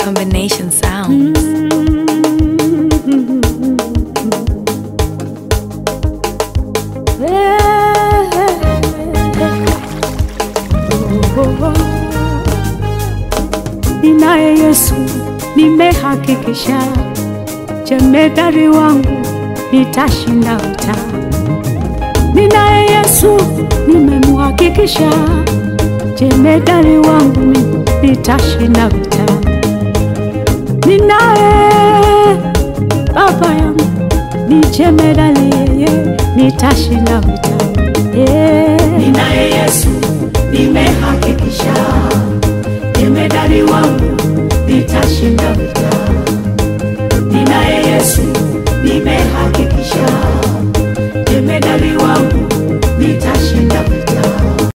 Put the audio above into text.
Combination sounds. Ninaye Yesu, nimehakikisha jemedari wangu nitashinda vita. Ninaye Yesu, nimemhakikisha jemedari wangu mimi nitashinda vita. Ninaye baba yangu ni jemedari, yeye nitashinda vita. Yeah. Ninaye